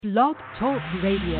Blog Talk Radio.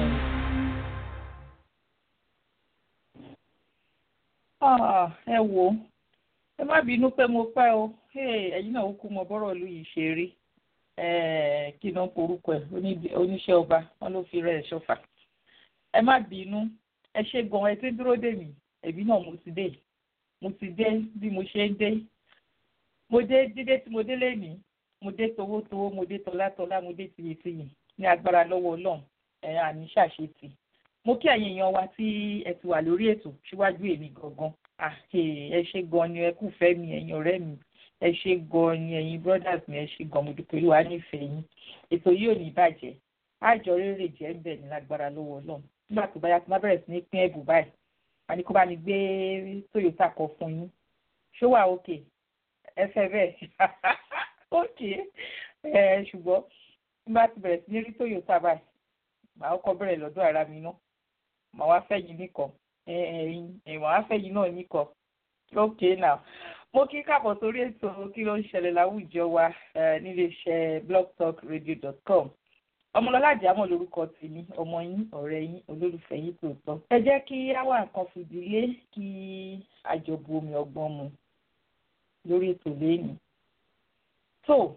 Ah, ẹ wò ó ẹ má bínú pé mo pẹ́ o Hey, ẹ̀yin náà ó kú mọ bọ́rọ̀ ìlú yìí ṣe rí Eh, kí ló ń porúkọ ẹ̀ Oní- oníṣẹ́ ọba wọn ló fi rẹ̀ ṣọ́fà ẹ má bínú ẹ ṣe gan ẹ ti ń dúró dè mí ẹ̀bí náà mo ti dé mo ti dé bí mo ṣe ń dé mo dé dídé tí mo dé lẹ́nìí mo dé towótowó mo dé tọlátọlá mo dé tiyètiyè ní agbára lọ́wọ́ ọlọ́run ẹ̀ àní ṣàṣetì mo kí ẹ̀yin èèyàn wa tí ẹ ti wà lórí ètò síwájú èmi gangan Ah, eh, ẹ ṣe gan ni ẹ kú fẹ́ mi ẹ̀yin ọ̀rẹ́ mi ẹ ṣe gan ni ẹ̀yin brothers mi ẹ ṣe gan mo dúpẹ́ olúwa nífẹ̀ẹ́ yín ètò yìí ò ní bàjẹ́ àjọ rere jẹ́ ń bẹ̀ ní lágbára lọ́wọ́ ọlọ́run nígbà tó bá yá tó má bẹ̀rẹ̀ sí ní pín ẹ̀bùn báyìí wà ní kó bá mi gbé Toyota kan fún yín ṣó wà òkè ẹ fẹ́ bẹ́ẹ̀ òkè ẹ ṣùgbọ́n nígbà tó bẹ̀rẹ̀ sí ní rí Toyota báyìí màá kọ́ bẹ̀rẹ̀ lọ́dọ̀ ara mi ná màá wá fẹ́ yín nìkan ẹ̀yin ẹ̀wọ̀n á fẹ́ yín náà nìkan okay now mo kí káàbọ̀ sórí ètò kí ló ń ṣẹlẹ̀ láwùjọ wa eh, níléeṣẹ́ blogtalkradio.com ọmọlọ́lá àjàmọ̀ lórúkọ tèmi ọmọ yín ọ̀rẹ́ yín olólùfẹ́ yín tòótọ́ ẹ jẹ́ kí á wá nǹkan fìdílé kí àjọbù omi ọgbọ́n mu lórí ètò lẹ́yìn tó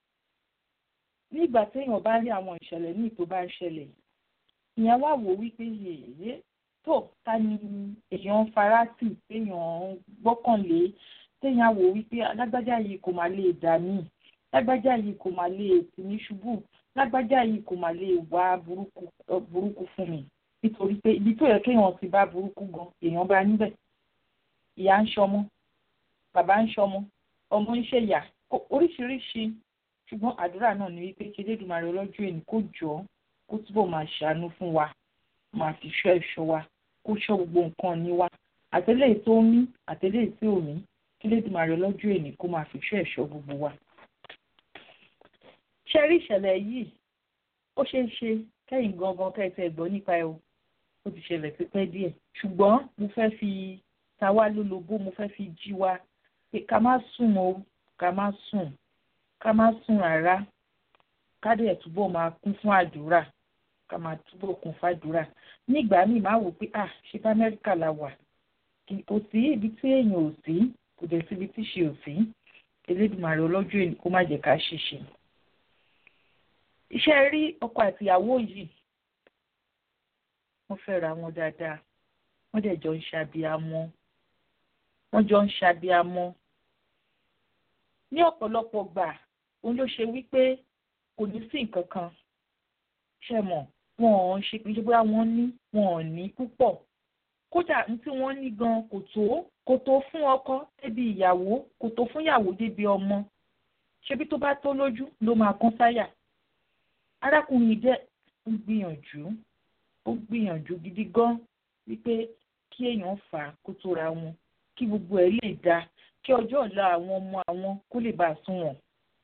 nígbà téèyàn bá rí àwọn ìṣẹ̀lẹ̀ míì tó bá ń ṣẹlẹ̀ ìyẹn wá wò wípé yèyé tó ta ni èèyàn ń fara tì téèyàn ń gbọ́kànlé téèyàn wò wípé lágbájá yìí kò máa lè dà mí lágbájá yìí kò máa lè tì mí ṣubú lágbájá yìí kò máa lè wá burúkú ọ, burúkú fún mi nítorí pé ibi tó yẹ kéèyàn ti bá burúkú gan èèyàn bá níbẹ̀ ìyá ń ṣọmọ bàbá ń ṣọmọ ọmọ ń ṣèyà kó- oríṣiríṣi ṣùgbọ́n àdúrà náà ni wípé kí Elédùmarè ọlọ́jọ́ èní kó jọ ọ́ kó túbọ̀ máa ṣàánú fún wa máa fi ṣọ́ ẹ̀ṣọ́ wa kó ṣọ́ gbogbo nǹkan ní wa àtẹlẹ́yìí tó ń mí àtẹlẹ́yìí tí ò mí kí Elédùmarè ọlọ́jọ́ èní kó máa fi ṣọ́ ẹ̀ṣọ́ gbogbo wa. ṣe rí ìṣẹ̀lẹ̀ yìí ó ṣeé ṣe kẹ́yìn gangan kẹ́sẹ̀ gbọ́ nípa ẹ̀ o ó ti ṣẹlẹ̀ tipẹ́ díẹ̀ ṣùgbọ́n mo fẹ́ fi ta wá lólobó mo fẹ́ fi jí wa pé ká má sùn o ká má sùn ká má sùn rárá ká dẹ̀ túbọ̀ máa kún fún àdúrà ká máa túbọ̀ kún fàdúrà nígbà míì máa wò pé ah ṣé bá amẹ́ríkà la wà kì- kò sí ibi tí èèyàn ò sí kò dẹ̀ síbi tí ṣe ò sí Elédùmarè ọlọ́jọ́ èní kó má jẹ́ ká ṣìṣe. iṣẹ́ rí ọkọ àtìyàwó yìí wọ́n fẹ́ra wọn dáadáa wọ́n dẹ̀ jọ ń ṣàbíamọ́ wọ́n jọ ń ṣàbíamọ́ ní ọ̀pọ̀lọpọ̀ gbà òun ló ṣe wípé kò ní sí nǹkan kan ṣe mọ̀ wọn ò ń ṣe pé bóyá wọ́n ní wọn ò ní púpọ̀ kódà ní tí wọ́n ní gan kò tó kò tó fún ọkọ débi ìyàwó kò tó fún ìyàwó débi ọmọ ṣebí tó bá tó lójú ló máa kán sáyà arákùnrin dẹ̀ ń gbìyànjú ó gbìyànjú gidi gan wípé kí èèyàn fà á kó tó ra wọn kí gbogbo ẹ̀ lè dáa kí ọjọ́ ọ̀la àwọn ọmọ àwọn kó lè bá a sunwọ̀n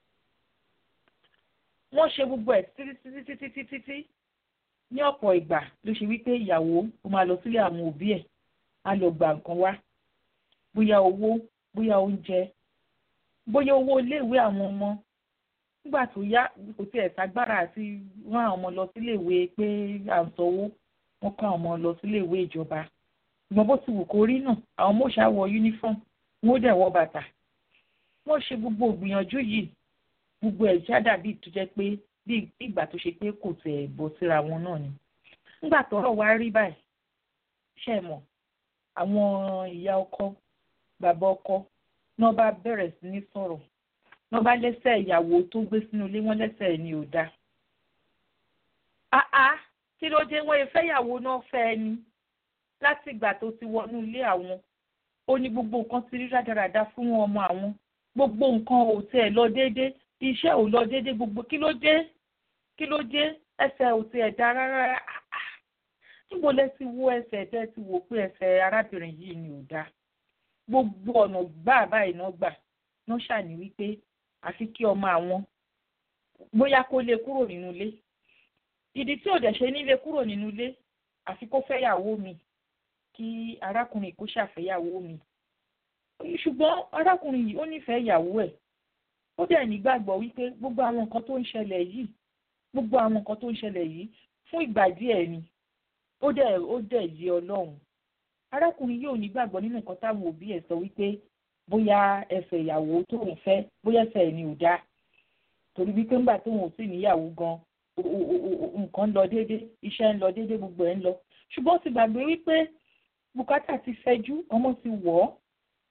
wọ́n ṣe gbogbo ẹ̀ títí títí títí títí títí ní ọ̀pọ̀ ìgbà ló ṣe wípé ìyàwó ó máa lọ sílé àwọn òbí ẹ̀ á lọ gba nǹkan wá bóyá owó bóyá oúnjẹ bóyá owó iléèwé àwọn ọmọ nígbà tó yá kò tiẹ̀ ságbára àti rán àwọn ọmọ lọ síléèwé pé à ń sanwó wọ́n kọ́ àwọn ọmọ lọ síléèwé ìjọba ìgbọ́n bó ti wù kó rí náà àwọn ọmọ òṣà wọ uniform wọn ó dẹ̀ wọ bàtà wọ́n ṣe gbogbo ìgbìyànjú yìí gbogbo ẹ̀ já dàbí tó jẹ́ pé bí ìgbà tó ṣe pé kò tẹ̀ bọ́ síra wọn náà ni. nígbà tọ́rọ̀ wá rí báyìí ṣe mọ̀ àwọn ìyá ọkọ bàbá ọkọ náà bá bẹ̀rẹ̀ sí ní sọ̀rọ̀ náà bá lẹ́sẹ̀ ìyàwó tó gbé sínú ilé wọn lẹ́sẹ̀ ni ò dáa. àá kí ló dé wọ́n fẹ́ ìyàwó náà fẹ́ ẹ ni láti ìgbà tó ti wọnú ilé àwọn ó ní gbogbo nǹkan ti rí rádaràda fún ọmọ àwọn gbogbo nǹkan ò tẹ̀ lọ déédéé iṣẹ́ ò lọ déédéé gbogbo kí ló dé kí ló dé ẹsẹ̀ ò tiẹ̀ dá rárá níbo lẹ ti wo ẹsẹ̀ tẹ́ ti wò pé ẹsẹ̀ arábìnrin yìí ni ò dáa gbogbo ọ̀nà gbà báyìí náà gbà náà ṣàní wípé àfi kí ọmọ àwọn bóyá kó lè kúrò nínú ilé ìdí tí ò dẹ̀ ṣe nílé kúrò nínú ilé àfi kó fẹ́yàwó mi kí arákùnrin kó ṣàfẹ́yàwó mi ṣùgbọ́n arákùnrin yìí ó nífẹ̀ẹ́ ìyàwó ẹ̀ ó dẹ̀ nígbàgbọ́ wípé gbogbo àwọn nǹkan tó ń ṣẹlẹ̀ yìí gbogbo àwọn nǹkan tó ń ṣẹlẹ̀ yìí fún ìgbà díẹ̀ ni ó dẹ̀ ó dẹ̀ yé ọlọ́run arákùnrin yóò ní gbàgbọ́ nínú nǹkan táwọn òbí ẹ̀ sọ wípé bóyá ẹsẹ̀ ìyàwó tóun fẹ́ bóyá ẹsẹ̀ ẹ̀ ni ò dáa torí wípé ńgbà tóun ò sì níyàwó gan nǹkan ń lọ déédé iṣẹ́ ń lọ déédé gbogbo ẹ̀ ń lọ ṣùgbọ́n ó ti gbàgbé wípé bùkátà ti fẹjú ọmọ ti wọ̀ ọ́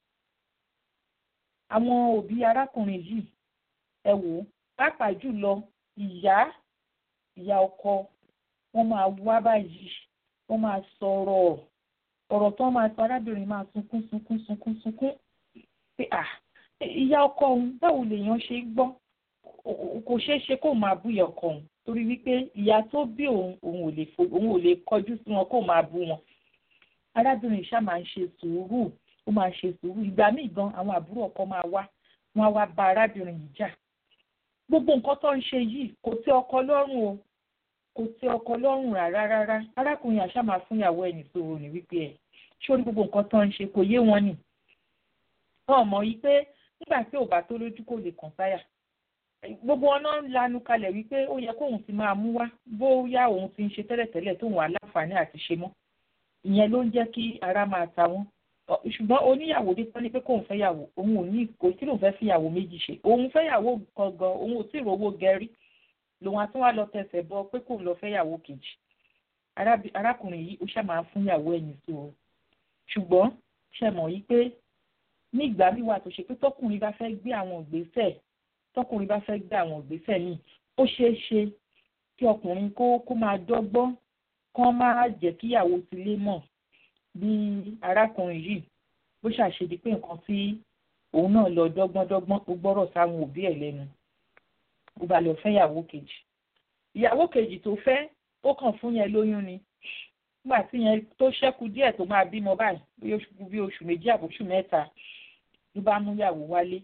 àwọn òbí arákùnrin yìí ẹ wò ó pàápàá jùlọ ìyá ìyá ọkọ wọ́n máa wá báyìí wọ́n máa sọ̀rọ̀ ọ̀rọ̀ tó máa sọ arábìnrin máa sunkún sunkún sunkún sunkún pé à ìyá ọkọ òun báwo lèèyàn ṣe gbọ́ kò ṣeé ṣe kó máa bú ìyá ọkọ òun torí wípé ìyá tó bí òun òun ò lè fo òun ò lè kọjú sí wọn kó máa bú wọn arábìnrin ṣá máa ń ṣe sùúrù ó máa ṣe sùúrù ìgbà míì gan àwọn àbúrò ọkọ máa wá wọn á wá bá arábìnrin yìí jà gbogbo nǹkan tó ń ṣe yìí kò tẹ́ ọkọ lọ́rùn o kò tẹ́ ọkọ lọ́rùn rárá rárá arákùnrin àṣà máa fún ìyàwó ẹ̀ nìṣòro ní wípé ẹ̀ sórí gbogbo nǹkan tó ń ṣe kò yé wọn nì wọn mọ̀ yìí pé nígbà tí ò bá tó lójú kò lè kàn sáyà gbogbo wọn náà ń lanu kalẹ̀ wípé ó yẹ kóun ti máa mú wá bóyá òun ti ń ṣe tẹ́lẹ̀tẹ́lẹ̀ tóun wà láǹfààní àti ṣe mọ́ ìyẹn ló ń jẹ́ kí ara máa ta wọ́n ṣùgbọ́n oníyàwó dé tán ni pé kóun fẹ́yàwó òun ò ní kò sí lòun fẹ́ fìyàwó méjì ṣe òun fẹ́yàwó gangan òun ò tí ì rówó gẹrí lòun àti wá lọ tẹsẹ̀ bọ pé kóun lọ fẹ́yàwó kejì arákùnrin yìí ó ṣáà máa fún ìyàwó ẹ̀yìn sí o ṣùgbọ́n ṣe mọ̀ yí pé ní ìgbà wíwà tó ṣe pé tọkùnrin bá fẹ́ gbé àwọn ìgbésẹ̀ tọkùnrin bá fẹ́ gbé àwọn ìgbésẹ̀ míì ó ṣeé ṣe kí ọkùnrin kó kó máa dọ́gbọ́n kán máa jẹ́ kíyàwó ti lé mọ̀ bí arákùnrin yìí bó ṣàṣedí pé nǹkan tí òun náà lọ dọ́gbọ́ndọ́gbọ́n ó gbọ́rọ̀ sáwọn òbí ẹ̀ lẹ́nu ó bá lọ fẹ́ ìyàwó kejì ìyàwó kejì tó fẹ́ ó kàn fún yẹn lóyún ni nígbà tí yẹn tó ṣẹ́kù díẹ̀ tó máa bímọ báyìí bí oṣù méjì àbóṣù mẹ́ta ló bá mú ìyàwó wálé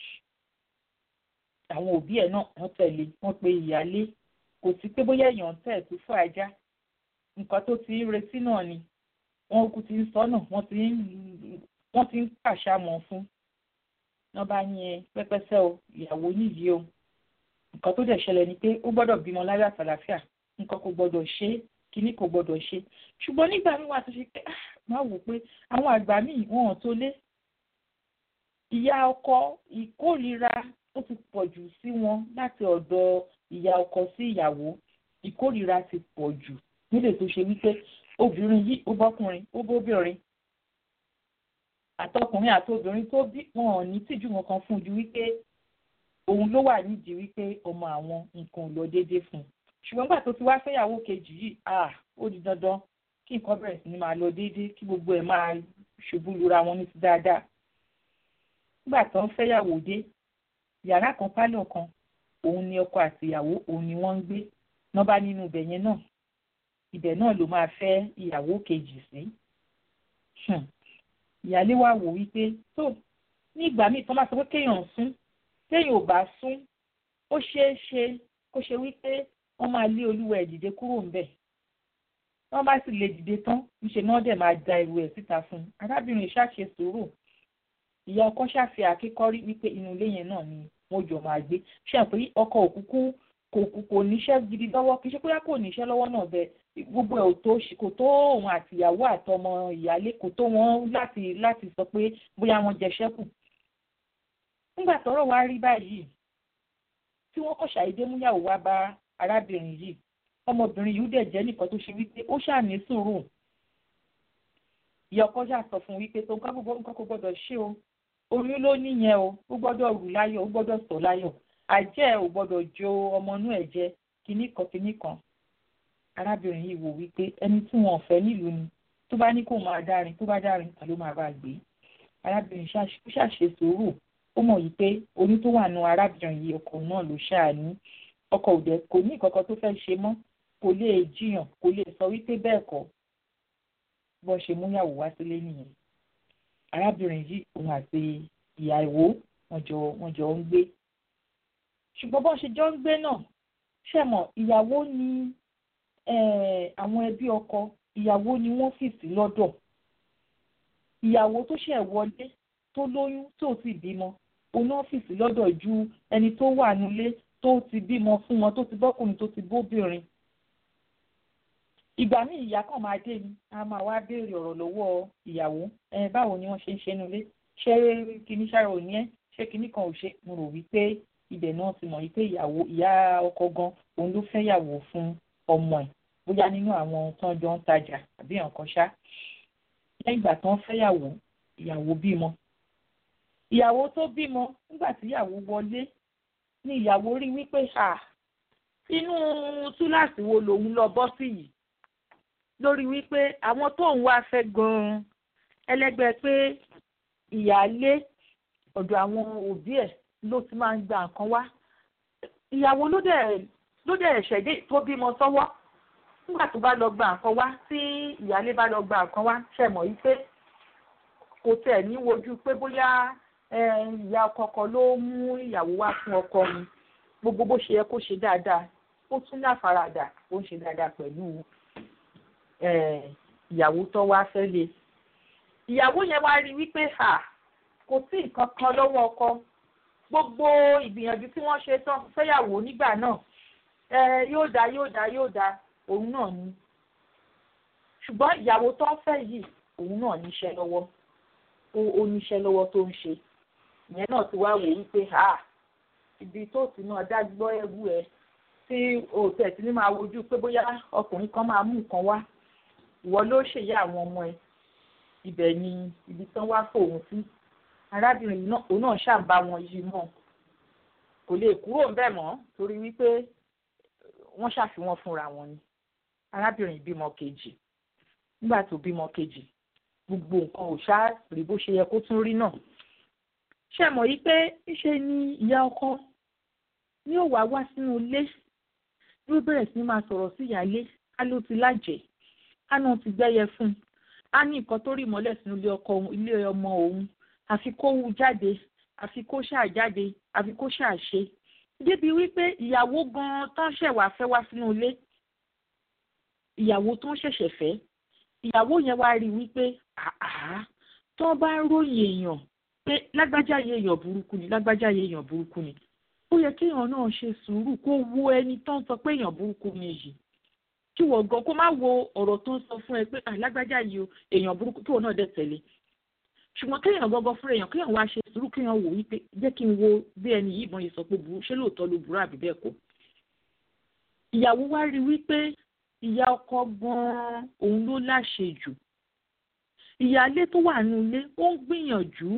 àwọn òbí ẹ̀ náà wọ́n tẹ̀lé wọ́n pe ìyálé kò sí pé bóyá èèyàn tẹ̀ tó fún ajá nǹkan tó ti ń retí náà ni wọ́n kú ti ń sọ náà wọ́n ti ń wọ́n ti ń pàṣàmọ̀ fún wọ́n bá ní ẹ pẹ́pẹ́sẹ́ o ìyàwó níyì o nǹkan tó dẹ̀ ṣẹlẹ̀ ni pé ó gbọ́dọ̀ bímọ láyé àtàlàfíà nǹkan kò gbọ́dọ̀ ṣe kíní kò gbọ́dọ̀ ṣe ṣùgbọ́n nígbà míì wà tó ṣe pé máa wò pé àwọn àgbà míì wọn ò tó lé ìyá ọkọ ìkórìíra ó ti pọ̀ jù sí wọn láti ọ̀dọ̀ ìyá ọkọ sí ìyàwó ìkórìíra ti pọ̀ jù nílé tó ṣe wípé obìnrin yìí ó bọ́kùnrin ó bóbìnrin àtọkùnrin àtobìnrin tó bí wọn ò ní tìjú wọn kan fún un ju wípé òun ló wà nídìí wípé ọmọ àwọn nǹkan ò lọ déédéé fún un ṣùgbọ́n nígbà tó ti wá fẹ́yàwó kejì yìí ah ó di dandan kí nǹkan bẹ̀rẹ̀ sí ni máa lọ déédéé kí gbogbo ẹ̀ máa ṣubú lura wọn ní ti dáadáa nígbà tó ń fẹ́yàwó dé yàrá kan pálọ̀ kan òun ni ọkọ àti ìyàwó òun ni wọ́n ń gbé wọ́n bá nínú ibẹ̀ yẹn náà ibẹ̀ náà ló máa fẹ́ ìyàwó kejì sí ìyálé wa wò wípé tó ní ìgbà míì tó máa sọ pé kéèyàn sún téèyàn ò bá sún ó ṣeé ṣe kó ṣe wípé wọ́n máa lé olúwa ẹ̀ dìde kúrò ńbẹ̀ wọ́n bá sì lè dìde tán níṣẹ́ náà dẹ̀ máa da ìrù ẹ̀ síta fún un arábìnrin ṣàṣe sùúrù ìyá ọkọ ṣàfi àkíkọ́rí wípé inú ilé yẹn náà ni wọ́n jọ máa gbé ṣe àpé ọkọ òkúkú kò kò níṣẹ́ gidi lọ́wọ́ kì í ṣe pé kò níṣẹ́ lọ́wọ́ náà bẹ gbogbo ẹ̀ ò tó kò tó òun àtìyàwó àtọmọ ìyálé kò tó wọn láti láti sọ pé bóyá wọn jẹ ṣẹ́kù nígbà tọ́rọ̀ wá rí báyìí tí wọ́n kọ̀ ṣàìdé múyàwó wá bá arábìnrin yìí ọmọbìnrin yìí dẹ̀ jẹ́ nìkan tó ṣe wípé ó ṣàní sùúrù ìyá ọkọ ṣáà sọ fún wípé tó nǹkan gbogbo nǹkan kò gbọdọ̀ ṣe o oyún ló níyẹn o ó gbọ́dọ̀ rù láyọ̀ ó gbọ́dọ̀ sọ láyọ̀ àjẹ́ ò gbọ́dọ̀ jo ọmọ inú ẹ̀ jẹ kinní kan kinní kan arábìnrin yìí wò wípé ẹni tí wọn ò fẹ́ nílùú ni tó bá ní kó máa dárin tó bá dárin ta ló máa bá gbé arábìnrin ṣàṣe sùúrù ó mọ̀ yìí pé oyún tó wà nù arábìnrin yìí ọkọ náà ló ṣáà ní ọkọ òde kò ní ìkọ̀kọ̀ tó fẹ́ ṣe mọ́ kò lè jiyàn kò lè sọ wípé bẹ́ẹ̀ kọ́ bọ́ ṣe múyàwó wá sílé nìyẹn arábìnrin yìí òun àti ìyàwó wọn jọ wọn jọ ń gbé ṣùgbọ́n bọ́n ṣe jọ ń gbé náà ṣẹ̀mọ̀ ìyàwó ni àwọn ẹbí ọkọ ìyàwó ni wọ́n fi sí lọ́dọ̀ ìyàwó tó ṣẹ̀ wọlé tó lóyún tó sì bímọ òun náà fi sí lọ́dọ̀ ju ẹni tó wà nílé tó ti bímọ fún wọn tó ti bọ́kùnrin tó ti bóbìnrin ìgbà míì ìyá kan máa dé ni a máa wá béèrè ọ̀rọ̀ lọ́wọ́ ìyàwó ẹ báwo ni wọ́n ṣe ń ṣe nulẹ̀ ṣé kinní ṣáà ò ní ẹ́ ṣé kinní kan ò ṣe mo rò wípé ibẹ̀ náà ti mọ̀ wípé ìyàwó ìyá ọkọ gan òun ló fẹ́ yàwó fún ọmọ ẹ̀ bóyá nínú àwọn tó ń jọ ń tajà àbí nǹkan ṣá lẹ́yìn ìgbà tó ń fẹ́ yàwó ìyàwó bímọ ìyàwó tó bímọ nígbà tí ìyàwó wọlé ni ìyàwó rí wípé à inú túláàsì wo lòun lọ bọ́ sí yìí lórí wípé àwọn tóun wá fẹ́ gan-an ẹlẹ́gbẹ́ pé ìyáálé ọ̀dọ̀ àwọn òbí ẹ̀ ló ti máa ń gba nǹkan wá ìyàwó ló dẹ̀ ló dẹ̀ ṣẹ̀dé tó bímọ sọ́wọ́ nígbà tó bá lọ gba nǹkan wá tí ìyáálé bá lọ gba nǹkan wá ṣẹ̀mọ̀ yìí pé kò tẹ̀ ní wojú pé bóyá ìyá ọkọ kan ló mú ìyàwó wá fún ọkọ mi gbogbo bó ṣe yẹ kó ṣe dáadáa ó tún ní àfaradà ó ń ṣe dáadáa pẹ̀lú ìyàwó tó wá fẹ́ lé ìyàwó yẹn wá rí wípé kò sí nǹkan kan lọ́wọ́ ọkọ gbogbo ìgbìyànjú tí wọ́n ṣe tán fẹ́yàwó nígbà náà yóò dá yóò dá yóò dá òun náà ni ṣùgbọ́n ìyàwó tó ń fẹ́ yìí òun náà níṣẹ́ lọ́wọ́ ó níṣẹ́ lọ́wọ́ tó ń ṣe ìyẹn náà ti wá wò wípé ibi tó ti náà dágbọ́ ẹrú ẹ tí o tẹ̀ sí ní máa wojú pé bóyá ọkùnrin kan máa mú nǹkan wá ìwọ ló ṣèyá àwọn ọmọ ẹ ibẹ̀ ni ibi tán wá fòun sí arábìnrin náà òun náà ṣàǹbá wọn yìí mọ́ kò lè kúrò ń bẹ̀ mọ́ torí wípé wọ́n ṣàfihàn fúnra wọn ni arábìnrin bímọ kejì nígbà tó bímọ kejì gbogbo nǹkan ò ṣáà rí bó ṣe yẹ kó tún rí náà ṣe mọ̀ yí pé ṣe ni ìyá ọkọ ní ò wá wá sínú ilé yóò bẹ̀rẹ̀ sí máa sọ̀rọ̀ sí ìyáálé á ló ti lájẹ̀ á náà ti gbẹ́yẹ fún un á ní nǹkan tó rí mọ́lẹ̀ sínú ilé ọkọ ilé ọmọ òun àfi kó wú jáde àfi kó ṣáà jáde àfi kó ṣáà ṣe débi wípé ìyàwó gan-an tó ń ṣẹ̀wá fẹ́ wá sínú ilé ìyàwó tó ń ṣẹ̀ṣẹ̀ fẹ́ ìyàwó yẹn wá rí wípé àá tó bá ń ròyìn èèyàn pé lágbájá yẹ èèyàn burúkú ni lágbájá yẹ èèyàn burúkú ni ó yẹ kéèyàn náà ṣe sùúrù kó wo ẹni tó ń sọ pé èèyàn burúkú ni yìí kí wọ́n gan kó má wo ọ̀rọ̀ tó ń sọ fún ẹ pé lágbájá yìí o èèyàn burúkú kí wọ́n náà dẹ̀ tẹ̀lé ṣùgbọ́n kéèyàn gangan fúnra èèyàn kéèyàn wá ṣe sùúrù kéèyàn wò wípé jẹ́ kí n wo bí ẹni yìí ìbọn yìí sọ pé burú ṣé lóòótọ́ ló burú àbí bẹ́ẹ̀ kọ́ ìyàwó wá rí wípé ìyá ọkọ gan-an òun ló láṣẹ jù ìyáálé tó wà nínú ilé ó ń gbìyànjú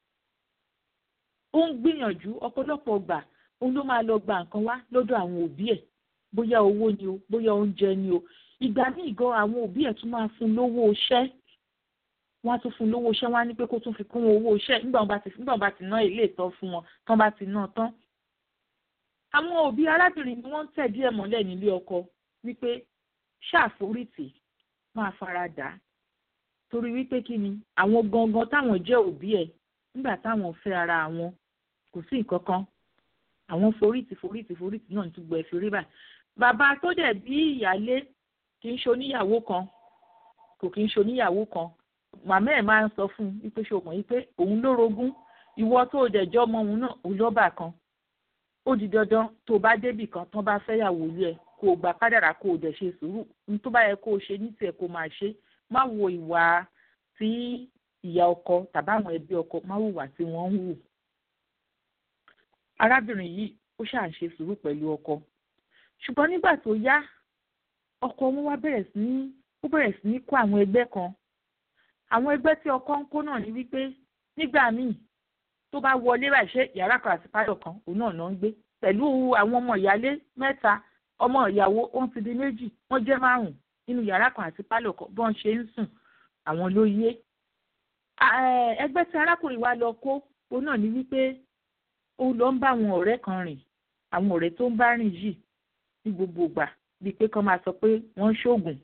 ó ń gbìyànjú ọ̀pọ̀lọpọ̀ gbà òun ló máa lọ gba nǹkan wá lọ́dọ̀ àwọn òbí ẹ̀ bóyá owó ni o bóyá oúnjẹ ni o ìgbà míì gan àwọn òbí ẹ̀ tún máa fún lówó iṣẹ́ wọ́n á tún fún lówó iṣẹ́ wọ́n á ní pé kó tún fi kún owó iṣẹ́ nígbà wọn bá ti nígbà wọn bá ti ná ilé ìtọ́ fún wọn tán bá ti ná tán. àwọn òbí arábìnrin ni wọ́n ń tẹ̀ díẹ̀ mọ́lẹ̀ nílé ọkọ wípé ṣàforítì máa fara dà á torí wípé kí ni àwọn gangan táwọn jẹ́ òbí ẹ̀ nígbà táwọn fẹ́ ara wọn kò sí nǹkan kan àwọn forítì forítì forítì náà tún gbọ́ ẹ fi rí báyìí bàbá tó dẹ̀ bí ìyálé kì í ṣoníyàwó kan kò kì í ṣoníyàwó kan màmá ẹ̀ máa ń sọ fún un wípé ṣe mọ̀ wípé òun ló rogún ìwọ tó o dẹ̀jọ́ ọmọ òun náà òun lọ́bà kan ó di dandan tó o bá débì kan tán bá fẹ́yàwó ilé ẹ̀ kó o gbà kádàrá kó o dẹ̀ ṣe sùúrù ní tó bá yẹ kó o ṣe ní tiẹ̀ kó o máa ṣe má wo ìwà tí ìyá ọkọ tàbí àwọn ẹbí ọkọ má hùwà tí wọ́n ń hù. arábìnrin yìí ó ṣáà ṣe sùúrù pẹ̀lú ọkọ ṣùgbọ́n nígbà tó yá ọkọ wọn wá bẹ̀rẹ̀ sí ní ó bẹ̀rẹ̀ sí ní kó àwọn ẹgbẹ́ kan àwọn ẹgbẹ́ tí ọkọ ń kó náà ní wípé nígbà míì tó bá wọlé báyìí ṣe yàrá kan àti pálọ̀ kan òun náà náà ń gbé pẹ̀lú àwọn ọmọ ìyálé mẹ́ta ọmọ ìyàwó wọ́n ti di méjì wọ́n jẹ́ márùn-ún nínú yàrá kan àti pálọ̀ kan bọ́n ṣe ń sùn àwọn ló yé ẹgbẹ́ tí arákùnrin wa lọ kó òun náà ní wípé ó lọ ń bá àwọn ọ̀rẹ́ kan rìn àwọn ọ̀rẹ́ tó ń bá rìn yìí ní gbogbo ìgbà bíi pé kán máa sọ pé wọ́n ń ṣoògùn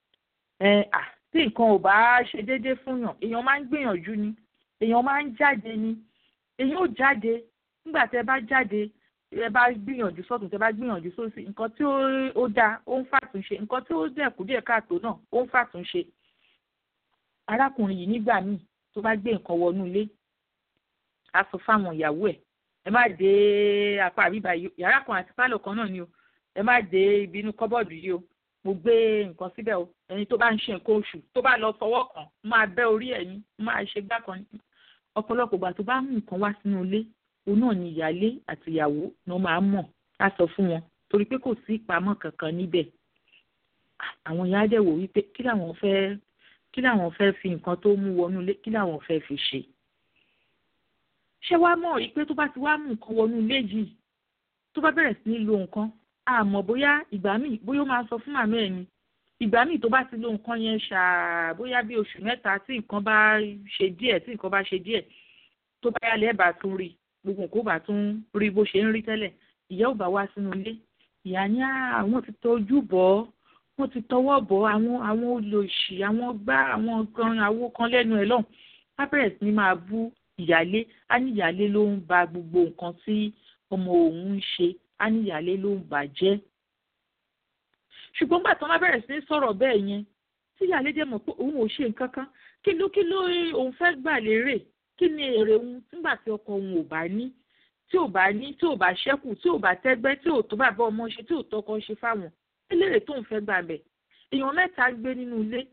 tí nǹkan ò bá ṣe déédéé fún yàn èèyàn máa ń gbìyànjú ni èèyàn máa ń jáde ni èèyàn ò jáde nígbà tẹ bá jáde ẹ bá gbìyànjú sọ́tún tẹ bá gbìyànjú sósì nǹkan tí ó dáa ó ń fàtúnṣe nǹkan tí ó dẹ̀kú díẹ̀ káàtó náà ó ń fàtúnṣe arákùnrin yìí nígbà míì tó bá gbé nǹkan wọnú ilé á sọ fáwọn ìyàwó ẹ̀ ẹ má dé apá àbíbá yìí yàrá kan àti pálọ̀ kan náà ni o ẹ má dé ibi inú kọ́bọ̀dù yìí o mo gbé nǹkan síbẹ̀ o ẹni tó bá ń ṣe nǹkan oṣù tó bá lọ fọwọ́ kàn máa bẹ́ orí ẹ̀ ní máa ṣe gbá kan ní ọ̀pọ̀lọpọ̀ ìgbà tó bá mú nǹkan wá sínú ilé òun náà ni ìyálé àti ìyàwó ni wọ́n máa ń mọ̀ á sọ fún wọn torí pé kò sí ìpamọ́ kankan níbẹ̀ àwọn ìyá dẹ̀ wò wípé kí làwọn fẹ́ kí làwọn fẹ́ fi nǹkan tó mú wọnú ilé kí làwọn fẹ́ fi ṣe ṣé wàá mọ̀ rí pé tó bá ti wá mú nǹkan wọnú ilé yìí tó bá bẹ̀rẹ̀ sí ní lo nǹkan àmọ́ bóyá ìgbà míì bóyá ó máa sọ fún màmá ẹ̀ ni ìgbà míì tó bá ti lo nǹkan yẹn ṣáà bóyá bí oṣù mẹ́ta tí nǹkan bá ṣe díẹ̀ tí nǹkan bá ṣe díẹ̀ tó bá yálẹ̀ ẹ̀ bá tún rí gbogbo nǹkan ó bá tún rí bó ṣe ń rí tẹ́lẹ̀ ìyá ò bá wá sínú ilé ìyá ní àwọn ti tọ́jú bọ̀ ọ́ wọ́n ti tọwọ́ bọ̀ àwọn àwọn olòṣì àwọn gbá àwọn kan àwo kan lẹ́nu ẹ̀ lọ́hùn á bẹ̀rẹ̀ sí ní máa bú ìyálé á ní ìyálé ló ń ba gbogbo nǹkan tí ọmọ òun ń ṣe á ní ìyálé ló ń bàjẹ́ ṣùgbọ́n gbà tán má bẹ̀rẹ̀ sí ní sọ̀rọ̀ bẹ́ẹ̀ yẹn tí ìyálé dẹ̀ mọ̀ pé òun ò ṣe nǹkan kan kí ló kí ló òun fẹ́ gbà lérè kí ni èrè òun nígbà tí ọkọ òun ò bá ní tí ò bá ní tí ò bá ṣẹ́kù tí ò bá tẹ́gbẹ́ tí ò tó bàbá ọmọ ṣe tí ò tọkọ ṣe fáwọn eléré tó ń fẹ́ gbà bẹ̀ èèyàn mẹ́ta gbé nínú ilé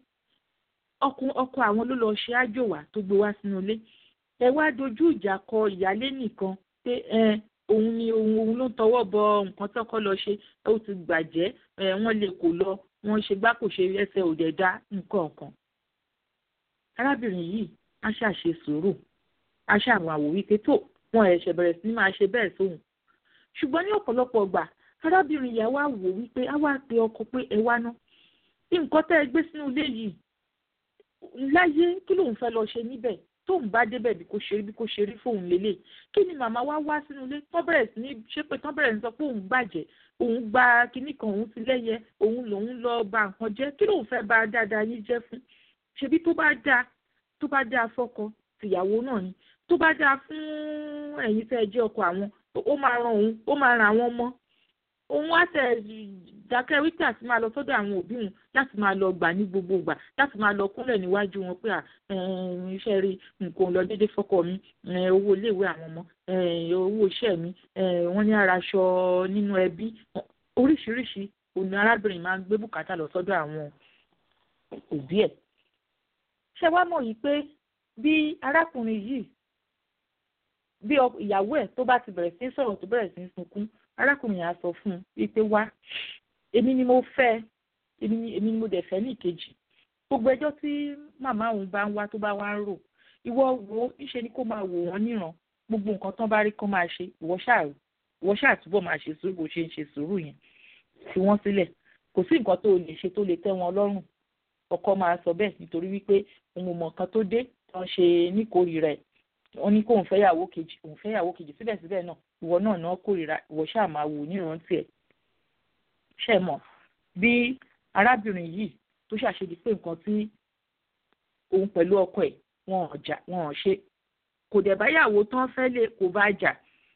ọkọ àwọn ló lọ ṣe ájò wá tó gbé wá sínú ilé ẹ wá dojú ìjà kọ ìyálé nìkan pé ẹ òun ni òun òun ló ń tọwọ́ bọ nǹkan tọ́kọ lọ ṣe ó ti gbàjẹ́ ẹ wọ́n lè kó lọ wọ́n ṣe gbá kò ṣe ẹsẹ̀ òdẹ̀ dá nǹkan kan arábìnrin yìí á ṣàṣe sùúrù á ṣàwọn àwò wípé tó wọn ẹ̀ṣẹ̀ bẹ̀rẹ̀ sí ní máa ṣe bẹ́ẹ̀ sóhun ṣùgbọ́n ní ọ̀pọ̀lọpọ̀ gbà arábìnrin yà wá wò wípé á wá pe ọkọ pé ẹ wá ná nǹkan tẹ́ ẹ gbé sínú ilé yìí láyé kí lòun fẹ́ lọ ṣe níbẹ̀ tóun bá débẹ̀ bí kò ṣe rí bí kò ṣe rí fóun lélẹ̀ kí ni màmá wá wá sínú ilé tán bẹ̀rẹ̀ sí ní ṣé pé tán bẹ̀rẹ̀ sí sọ pé òun gbàjẹ́ òun gba kinní kan òun ti lẹ́yẹ òun lòun lọ ba nǹkan jẹ́ kí lòun fẹ́ ba dáadáa yín jẹ́ fún ṣebí tó bá dáa tó bá dáa fọ́kọ tìyàwó náà ni tó bá dáa fún ẹ̀yin tẹ́ ẹ jẹ́ ọkọ àwọn ó máa ran òun ó máa ran àwọn ọmọ òun á tẹ̀ dákẹ́ wípé àti máa lọ sọ́dọ̀ àwọn òbí òun láti máa lọ gbà ní gbogbo ìgbà láti máa lọ kúnlẹ̀ níwájú wọn pé iṣẹ́ rí nǹkan lọ déédé fọ́kọ mi owó iléèwé àwọn ọmọ owó iṣẹ́ mi wọ́n ní ara aṣọ nínú ẹbí oríṣiríṣi òní arábìnrin máa ń gbé bùkátà lọ sọ́dọ̀ àwọn òbí ẹ̀. ṣé wàá mọ̀ yìí pé bí arákùnrin yìí bí ìyàwó ẹ̀ tó bá ti bẹ̀rẹ̀ sí sọ̀rọ̀ tó bẹ̀rẹ̀ sí sunkún arákùnrin yẹn á sọ fún un wípé wá èmi ni mo fẹ́ èmi ni èmi ni mo dẹ̀ fẹ́ ní ìkejì gbogbo ẹjọ́ tí màmá òun bá ń wá tó bá wá ń rò ìwọ wo níṣe ni kó máa wò wọ́n níran gbogbo nǹkan tán bá rí kán máa ṣe ìwọ ṣáà ìwọ ṣáà túbọ̀ máa ṣe sùúrù bó ṣe ń ṣe sùúrù yẹn fi wọ́n sílẹ̀ kò sí nǹkan tó lè ṣe tó lè tẹ́ wọn lọ́rùn ọkọ máa sọ bẹ́ẹ̀ nítorí wípé òun mọ̀ nǹkan tó dé tán ṣe níkórìíra ẹ̀ wọ́n ní kóun fẹ́ yàwó kejì òun fẹ́ yàwó kejì síbẹ̀síbẹ̀ náà ìwọ náà náà kórìíra ìwọ ṣáà máa wò nírántí ẹ̀ ṣe mọ̀ bí arábìnrin yìí tó ṣàṣedí pé nǹkan tí òun pẹ̀lú ọkọ ẹ̀ wọn ò jà wọn ò ṣe kò dẹ̀ báyàwó tán fẹ́ lè kó bá jà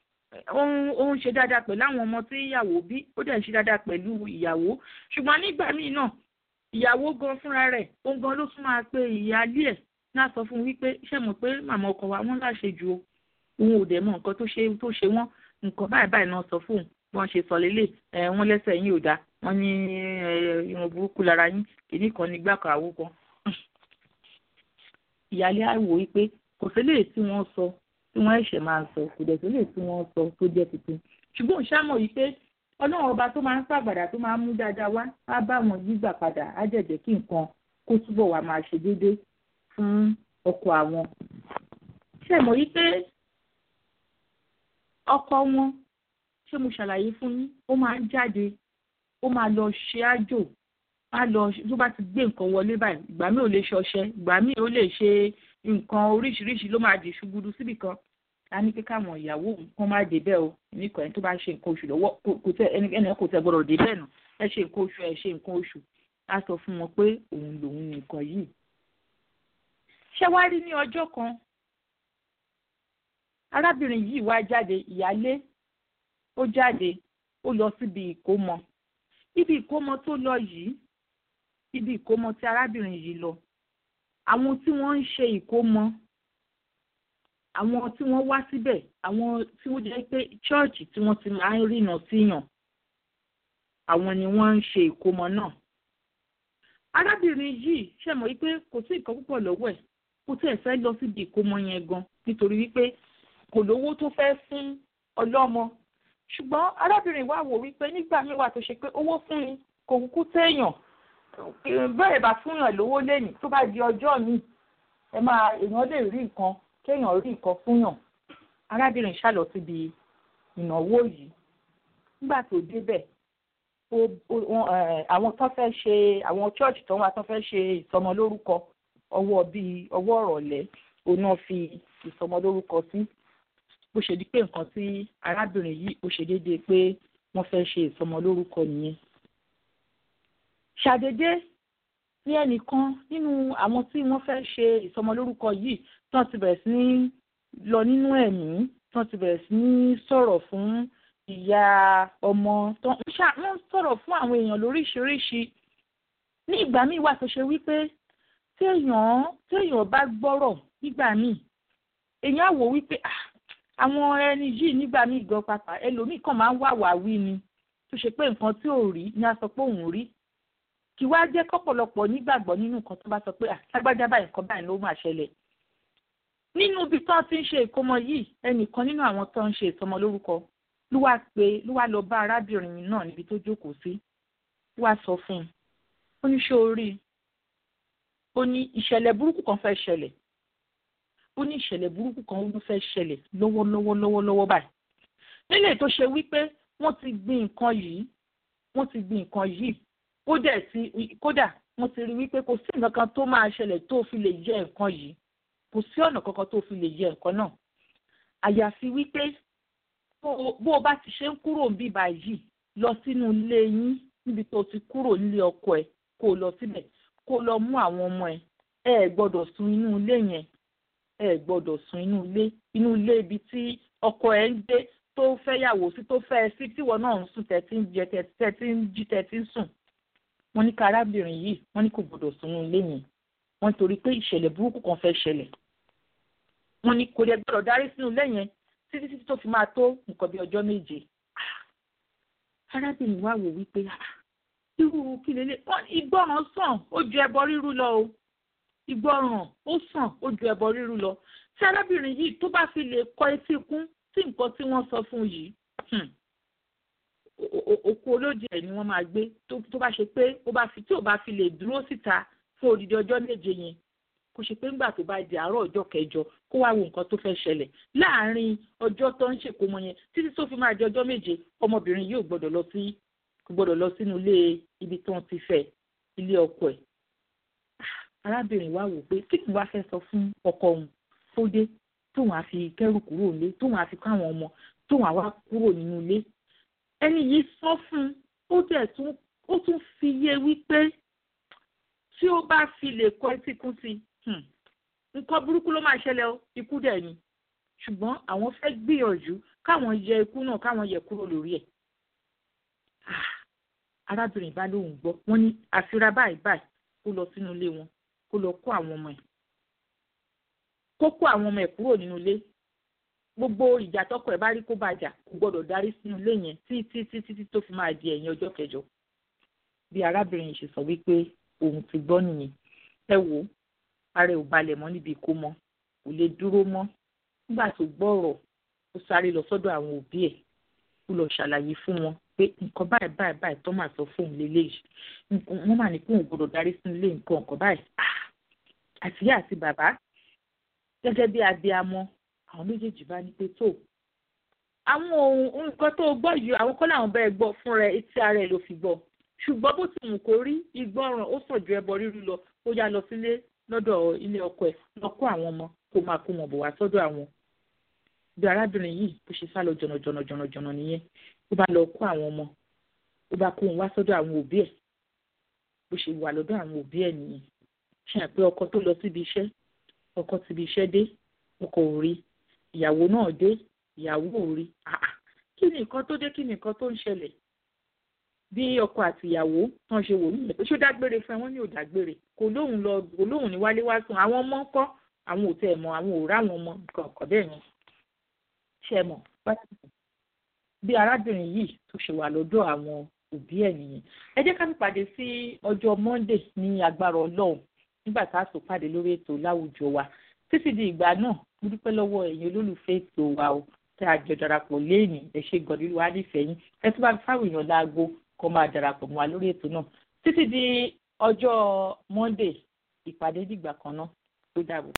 ó ń ṣe dáadáa pẹ̀lú àwọn ọmọ tí ìyàwó bí ó dẹ̀ ń ṣe dáadáa pẹ̀lú ìyàwó ṣùgbọ́n nígbà míì náà ìyàwó gan fúnra rẹ̀ òun gan ló tún máa pe ìyáálé ẹ̀ náà sọ fún un wípé ṣé mọ̀ pé màmá ọkọ wa wọ́n láṣẹ ju o òun ò dẹ̀ mọ̀ nǹkan tó ṣe tó ṣe wọ́n nǹkan báyìí báyìí náà sọ fún un bí wọ́n ṣe sọ lélẹ̀ ẹ̀ wọ́n lẹ́sẹ̀ yín ò dáa wọ́n ní irun burúkú lára yín kìíní kan ní gbàkọ̀ àwo kan. ìyáálé àwò wípé kò sílẹ̀ tí wọ́n sọ tí wọ́n ẹ̀ṣẹ̀ máa sọ kò dẹ̀ sílẹ̀ tí wọ́n sọ tó jẹ́ tuntun ṣùgbọ́n ṣámọ̀ yìí pé ọlọ́run ọba tó máa ń pàgbàdà tó máa ń mú dáadáa wá á bá wọn gbígbà padà á jẹ̀jẹ̀ kí nǹkan kó túbọ̀ wá máa ṣe déédéé fún ọkọ àwọn. ṣé mọ̀ yí pé ọkọ wọn ṣé mo ṣàlàyé fún yín ó máa ń jáde ó máa lọ ṣe àjò á lọ tó bá ti gbé nǹkan wọlé báyìí ìgbà míì ò lè ṣọṣẹ ìgbà míì ó lè ṣe nǹkan oríṣiríṣi ló máa di ṣùgbùdù síbì kan a ní pé káwọn ìyàwó kan máa dé bẹ́ẹ̀ o nìkan ẹni tó bá ṣe nǹkan oṣù lọ́wọ́ kò tẹ ẹni kò tẹ gbọ́dọ̀ dé bẹ́ẹ̀ nù ẹ ṣe nǹkan oṣù ẹ ṣe nǹkan oṣù á sọ fún wọn pé òun lòun nìkan yìí ṣé wá rí ní ọjọ́ kan arábìnrin yìí wá jáde ìyálé ó jáde ó lọ síbi ìkómọ ibi ìkómọ tó lọ yìí ibi ìkómọ tí arábìnrin yìí lọ àwọn tí wọ́n ń ṣe ìkómọ àwọn tí wọ́n wá síbẹ̀ àwọn tí wọ́n jẹ́ pé chọ́ọ̀chì tí wọ́n ti máa ń rìnà síyàn àwọn ni wọ́n ń ṣe ìkómọ náà. arábìnrin yìí ṣẹ̀mọ̀ wípé kò sí nǹkan púpọ̀ lọ́wọ́ ẹ̀ kó tẹ̀ fẹ́ lọ síbi ìkómọ yẹn gan nítorí wípé kò lówó tó fẹ́ fún ọlọ́mọ ṣùgbọ́n arábìnrin wa wò wípé nígbà míì wà tó ṣe pé owó fún ni kò kúkú téèyàn bẹ́ẹ̀ bá fúnyàn lówó lẹ́yìn tó bá di ọjọ́ míì ẹ máa èèyàn lè rí nǹkan kéèyàn rí nǹkan fúnyàn arábìnrin ṣàlọ síbi ìnáwó yìí nígbà tó débẹ̀ àwọn tó fẹ́ ṣe àwọn church tó wà tó fẹ́ ṣe ìsọmọlórúkọ ọwọ́ bíi ọwọ́ ọ̀rọ̀lẹ́ òun náà fi ìsọmọlórúkọ sí bó ṣe di pé nǹkan tí arábìnrin yìí ó ṣe déédéé pé wọ́n fẹ́ ṣe ìsọmọlórúkọ nìyẹn. ṣàdédé ní ẹnìkan nínú àwọn tí wọ́n fẹ́ ṣe ìsọmọlórúkọ yìí tí wọ́n ti bẹ̀rẹ̀ sí ní lọ nínú ẹ̀mí tí wọ́n ti bẹ̀rẹ̀ sí ní sọ̀rọ̀ fún ìyá ọmọ wọ́n sọ̀rọ̀ fún àwọn èèyàn lóríṣiríṣi ní ìgbà míì wà tó ṣe wípé téèyàn téèyàn bá gbọ́rọ̀ nígbà míì èèyàn á wò wípé àwọn ẹni yìí nígbà míì gan pàpà ẹlòmíì kàn máa ń wà wá wí ni tó ṣe pé nǹkan tí ò rí ni a sọ pé òun rí kí wá jẹ́ kọ́pọ̀lọpọ̀ nígbàgbọ́ nínú nǹkan tó bá sọ pé àtàgbájá báyìí nǹkan báyìí ló máa ṣẹlẹ̀ nínú ibi tó ti ń ṣe ìkómọ yìí ẹnìkan nínú àwọn tó ń ṣe ìsọmọ lórúkọ ló wá pé ló wá lọ bá arábìnrin náà níbi tó jókòó sí ló wá sọ fún un ó ní ṣé o rí i ó ní ìṣẹ̀lẹ̀ burúkú kan fẹ́ ṣẹlẹ̀ ó ní ìṣẹ̀lẹ̀ burúkú kan ló fẹ́ ṣẹlẹ̀ lọ́wọ́lọ́wọ́ lọ́wọ́lọ́wọ́ báyìí nílé tó ṣe wípé wọ́n ti gbin nǹkan yìí wọ́n ti gbin nǹkan yìí kódà sí kódà wọ́n ti rí wípé kò sí nǹkan kan tó máa ṣẹlẹ̀ tó fi lè jẹ nǹkan yìí kò sí ọ̀nà kankan tó fi lè jẹ nǹkan náà àyàfi wípé bó o bá ti ṣe ń kúrò ń bíbá yìí lọ sínú ilé yín níbi tó ti kúrò nílé ọkọ ẹ kó o lọ síbẹ̀ kó o lọ mú àwọn ọmọ ẹ ẹ ẹ gbọ́dọ̀ sùn inú ilé yẹn ẹ ẹ gbọ́dọ̀ sùn inú ilé inú ilé ibi tí ọkọ ẹ ń gbé tó fẹ́ yàwó sí tó fẹ́ sí tíwọ náà ń sùn tẹ́tí ń jẹ tẹ́tí ń jí tẹ́tí ń sùn wọ́n ní ká arábìnrin yìí wọ́n ní kò gbọ́dọ̀ sùn inú ilé yẹn wọ́n torí pé ìṣẹ̀lẹ̀ burúkú kan fẹ́ ṣẹlẹ̀ wọ́n ní kò dẹ̀ gbọ́dọ̀ darí sínú ilé yẹn títí títí tó fi máa tó nǹkan bí ọjọ́ méje arábìnrin wa wò wípé irú kí lélẹ̀ wọ́n ìgbọràn sàn ó ju ẹbọ rírú lọ o ìgbọràn ó sàn ó ju ẹbọ rírú lọ tí arábìnrin yìí tó bá fi lè kọ etí kún sí nǹkan tí wọ́n sọ fún yìí òkú olóde ẹ̀ ni wọ́n máa gbé tó bá ṣe pé ó bá fi tí ò bá fi lè dúró síta fún odidi ọjọ́ méje yẹn kó ṣe pé ńgbà tó bá di àárọ̀ ọjọ́ kẹjọ kó wá wo nǹkan tó fẹ́ ṣẹlẹ̀ láàárín ọjọ́ tó ń ṣèkómọ yẹn títí tó fi máa di ọjọ́ méje ọmọbìnrin yóò gbọ́dọ̀ lọ sí kò gbọ́dọ̀ lọ sínú ilé ibi tó ń ti fẹ́ ilé ọkọ ẹ̀ arábìnrin wa wò pé kí ni wàá fẹ́ sọ fún ọkọ òun tó dé tóun á fi kẹ́rù kúrò nílé tóun á fi kó àwọn ọmọ tóun á wá kúrò nínú ilé ẹni yìí sọ fún ó dẹ̀ tún ó tún fi yé wípé tí ó bá fi lè kọ etí kún sí nǹkan burúkú ló máa ṣẹlẹ̀ o ikú dẹ̀ ni ṣùgbọ́n àwọn fẹ́ gbìyànjú káwọn yẹ ikú náà káwọn yẹ kúrò lórí ẹ̀ arábìnrin bá lóun gbọ́ wọ́n ní àfira báyìí báyìí kó lọ sínú ilé wọn kó lọ kó àwọn ọmọ ẹ̀ kó kó àwọn ọmọ ẹ̀ kúrò nínú ilé gbogbo ìjà tọkọ ẹ̀ bá rí kó bàjà kò gbọ́dọ̀ darí sínú ilé yẹn títí títí tí tó fi máa di ẹ̀yìn ọjọ́ kẹjọ bí arábìnrin yìí ṣe sọ wípé òun ti gbọ́ nìyẹn ẹ wò ó ara ẹ̀ ò balẹ̀ mọ́ níbi ìkómọ kò lè dúró mọ́ nígbà tó gbọ́ ọ̀rọ̀ ó sáré lọ sọ́dọ̀ àwọn òbí ẹ̀ ó lọ ṣàlàyé fún wọn pé nǹkan báyìí báyìí báyìí tó máa sọ fóun lélẹ́yìí wọ́n mà ní kóun gbọ́dọ̀ darí sínú ilé nǹkan nǹkan báyìí àtìyá àti bàbá gẹ́gẹ́ bí abiamọ àwọn méjèèjì bá ní pé tó àwọn ohun nǹkan tó gbọ́ yìí àwọn kọ́ làwọn bẹ́ẹ̀ gbọ́ fún rẹ etí ara ẹ̀ ló fi gbọ́ ṣùgbọ́n bó ti wù kó rí ìgbọràn ó sàn ju ẹbọ rírú lọ ó yá lọ sílé lọ́dọ̀ ilé ọkọ ẹ̀ lọ kó àwọn ọmọ kó máa kó wọn bọ̀ wá sọ́dọ̀ àwọn bí arábìnrin yìí bó ṣe sá lọ jọ̀nàjọ̀nà jọ̀nàjọ̀nà nìyẹn ó bá lọ kó àwọn ọmọ ó bá kó wọn wá sọ́dọ̀ àwọn òbí ẹ̀ bó ṣe wà lọ́dọ̀ àwọn òbí ẹ̀ nìyẹn ṣe àpé ọkọ tó lọ síbi iṣẹ́ ọkọ tíbi iṣẹ́ dé ọkọ ò rí ìyàwó náà dé ìyàwó ò rí kí ni nǹkan tó dé kí ni nǹkan tó ń ṣẹlẹ̀ bí ọkọ àti ìyàwó tán ṣe wò nílẹ̀ pé ṣó dágbére fún ẹ wọ́n ní ò dágbére kò lóhùn lọ kò lóhùn ní wálé wá sùn àwọn ọmọ ńkọ́ àwọn ò tẹ̀ mọ́ àwọn ò ráwọn ọmọ nǹkan ọ̀kọ̀ bẹ́ẹ̀ yẹn ṣe mọ̀ bí arábìnrin yìí tó ṣe wà lọ́dọ̀ àwọn òbí ẹ̀ nìyẹn ẹ jẹ́ ká pàdé sí ọjọ́ monday ní agbára ọlọ́run nígbà tá a sọ pàdé lórí ètò láwùjọ wa títí di ìgbà náà mo dúpẹ́ lọ́wọ́ ẹ̀yin olólùfẹ́ ètò wa o tí a jọ darapọ̀ léènì ẹ ṣe gọ̀dúrú wa nífẹ̀ẹ́ yín ẹ tún bá fáwọn èèyàn láago kó máa darapọ̀ mọ́ wa lórí ètò náà títí di ọjọ́ monday ìpàdé dìgbà kan náà tó dàbọ̀.